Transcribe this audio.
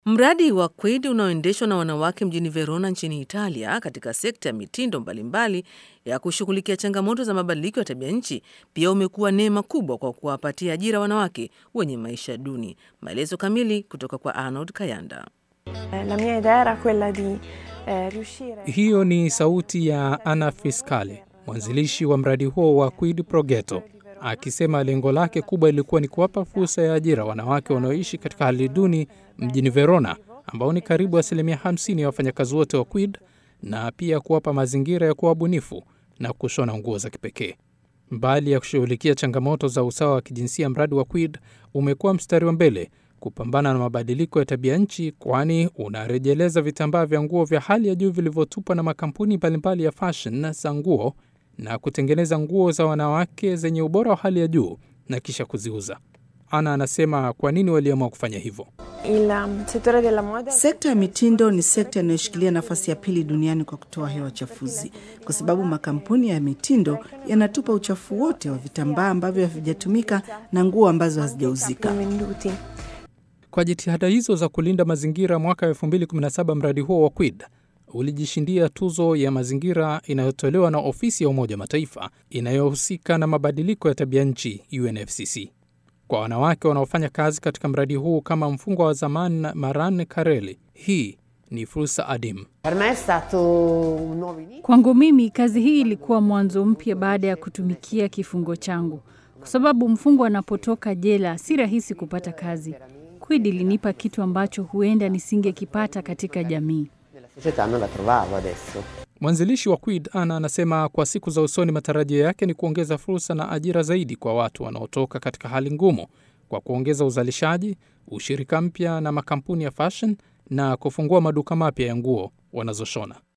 Mradi wa Kwid unaoendeshwa na wanawake mjini Verona nchini Italia katika sekta ya mitindo mbalimbali ya kushughulikia changamoto za mabadiliko ya tabia nchi pia umekuwa neema kubwa kwa kuwapatia ajira wanawake wenye maisha duni. Maelezo kamili kutoka kwa Arnold Kayanda. La mia idea era quella di eh, riuscire Hiyo ni sauti ya Ana Fiscale, mwanzilishi wa mradi huo wa Quid Pro Ghetto, akisema lengo lake kubwa ilikuwa ni kuwapa fursa ya ajira wanawake wanaoishi katika hali duni mjini Verona, ambao ni karibu asilimia 50 ya wafanyakazi wote wa Quid, na pia kuwapa mazingira ya kuwa bunifu na kushona nguo za kipekee. Mbali ya kushughulikia changamoto za usawa wa kijinsia, mradi wa Quid umekuwa mstari wa mbele kupambana na mabadiliko ya tabia nchi, kwani unarejeleza vitambaa vya nguo vya hali ya juu vilivyotupwa na makampuni mbalimbali ya fashion za nguo na kutengeneza nguo za wanawake zenye ubora wa hali ya juu na kisha kuziuza. Ana anasema kwa nini waliamua kufanya hivyo. il um, settore della moda Sekta ya mitindo ni sekta inayoshikilia nafasi ya pili duniani kwa kutoa hewa chafuzi, kwa sababu makampuni ya mitindo yanatupa uchafu wote wa vitambaa ambavyo havijatumika na nguo ambazo hazijauzika. venduti. Kwa jitihada hizo za kulinda mazingira, mwaka 2017 mradi huo wa Quid ulijishindia tuzo ya mazingira inayotolewa na ofisi ya Umoja wa Mataifa inayohusika na mabadiliko ya tabia nchi UNFCCC. Kwa wanawake wanaofanya kazi katika mradi huu kama mfungwa wa zamani Maran Kareli, hii ni fursa adimu. Per me è stato un nuovo inizio. Kwangu mimi kazi hii ilikuwa mwanzo mpya baada ya kutumikia kifungo changu, kwa sababu mfungwa anapotoka jela si rahisi kupata kazi. Quid ilinipa kitu ambacho huenda nisingekipata katika jamii. Nella società non la trovavo adesso. Mwanzilishi wa Quid Ana anasema kwa siku za usoni matarajio yake ni kuongeza fursa na ajira zaidi kwa watu wanaotoka katika hali ngumu kwa kuongeza uzalishaji, ushirika mpya na makampuni ya fashion na kufungua maduka mapya ya nguo wanazoshona.